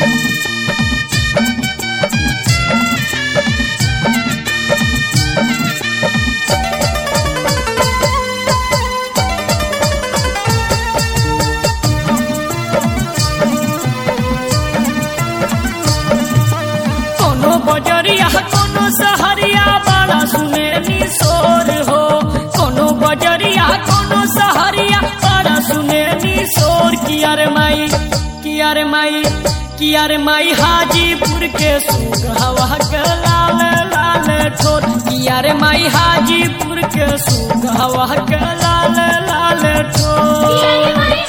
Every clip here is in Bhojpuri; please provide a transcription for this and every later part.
कोनो बजरिया कोनो सहरिया बड़ा सुने निशोर हो कोनो बजरिया कोनो सहरिया बड़ा सुने निशोर किया रे माई किया रे माई किया रे माई हाजीपुर के सुग हवा के लाल लाल ठोर किया रे माई हाजीपुर के सुग हवा के लाल लाल ठोर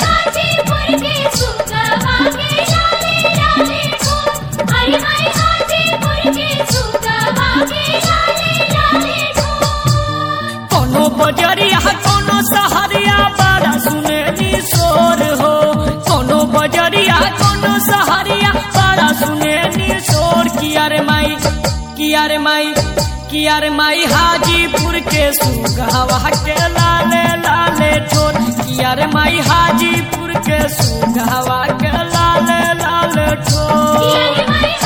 कोनो बजरिया कोनो सहरिया बड़ा सुने निशोर हो कोनो बजरिया कोनो सहरिया बड़ा सुने निशोर किया रे माई किया रे माई किया रे माई हाजीपुर के सुगहवा के लाले लाले ठोर किया रे माई हाजीपुर के सुगहवा के लाले लाले ठोर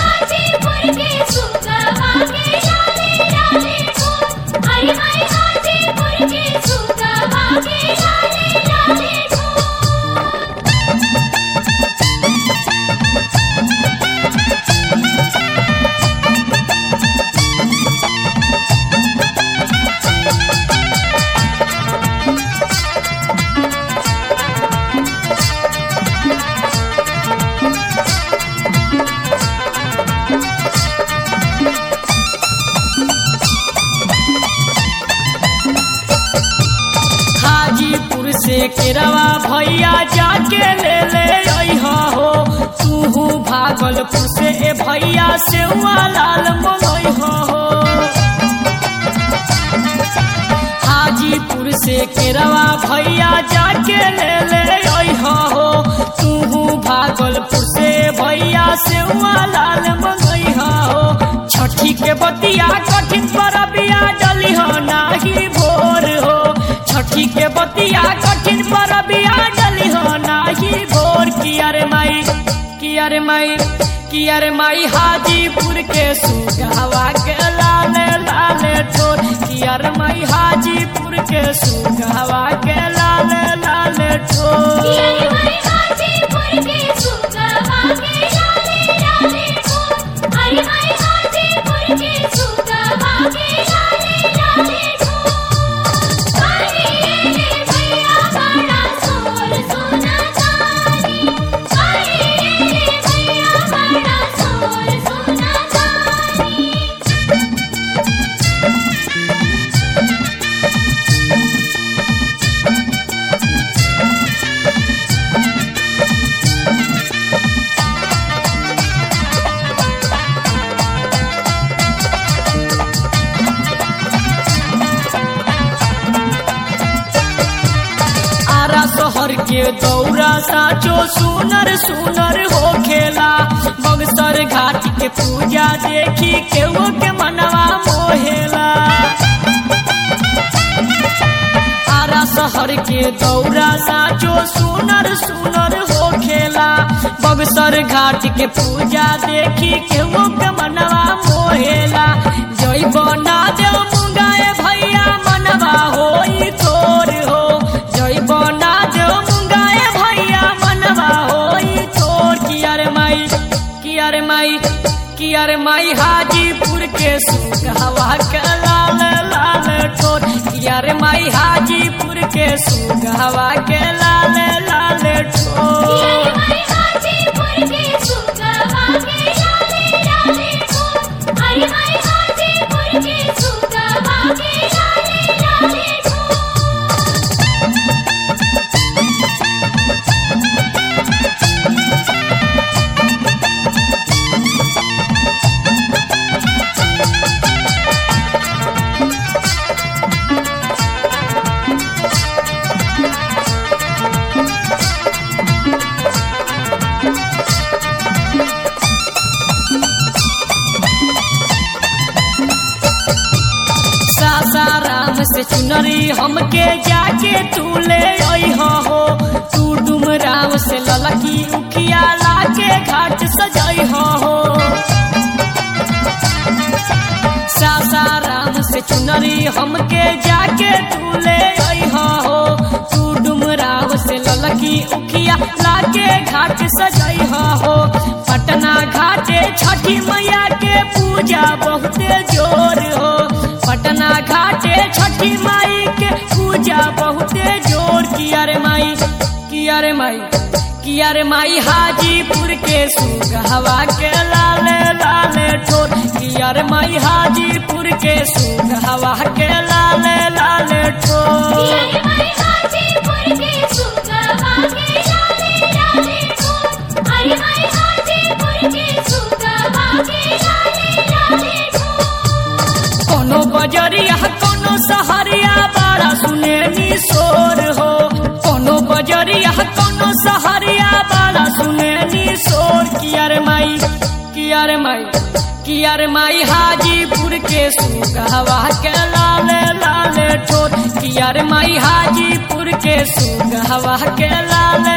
हाजीपुर से केरवा भैया जाके ले ले अइहा हो तूहू भागलपुर से ए भैया से लाल मनोइहा हो हाजीपुर से केरवा भैया जाके ले ले अइहा हो तूहू भागलपुर से भैया से लाल मनोइहा हो छठी के बतिया कठिन परबिया डली हो नाही भोर हो छठी के बतिया कठिन परबिया डली हो नाही भोर किया रे माई किया रे माई किया रे माई हाजीपुर के सुगहवा के लाल लाल ठोर किया रे माई हाजीपुर के सुगहवा के लाल लाल ठोर आरा शहर के दौरा साचो सुनर सुनर हो खेला बगसर घाट के पूजा देखी केहू के मनवा मोहेला आरा शहर के दौरा साचो सुनर सुनर हो खेला बगसर घाट के पूजा देखी केहू के मनवा मोहेला जय बना देव मुंगाए भैया मनवा होई तोर हो जय बना देव मुंगाए भैया मनवा होई तोर किया रे माई किया रे माई किया रे माई हाजीपुर के सुगहवा के लाल लाल ठोर किया रे माई हाजीपुर के सुगहवा के लाल लाल ठोर सासाराम से चुनरी हमके जाके तू ले अइहा हो तू डुमराव से ललकी उखिया लाके घाट सजई हमके जाके तू ले अइहा हो तू डुमराव से ललकी उखिया लाके घाट सजैहा हो पटना घाटे छठी मैया के पूजा बहुते जोर हो पटना घाटे छठी माई के पूजा बहुते जोर किया रे माई किया रे माई किया रे माई हाजीपुर के सुगहवा के लाले लाले ठोर किया रे माई हाजीपुर के सुगहवा के लाले लाले ठोर अरे माई हाजीपुर के सुगवा के लाले लाले ठोर अरे माई हाजीपुर के सुगवा के लाले लाले ठोर कोनो बजरिया कोनो सहरिया बड़ा सुने नी शोर हो कोनो बजरिया कोनो सहरिया बड़ा सुने नी शोर किया रे माई किया रे माई किया रे माई हाजीपुर के सुगहवा के लाले लाले ठोर किया रे माई हाजीपुर के सुगहवा के लाले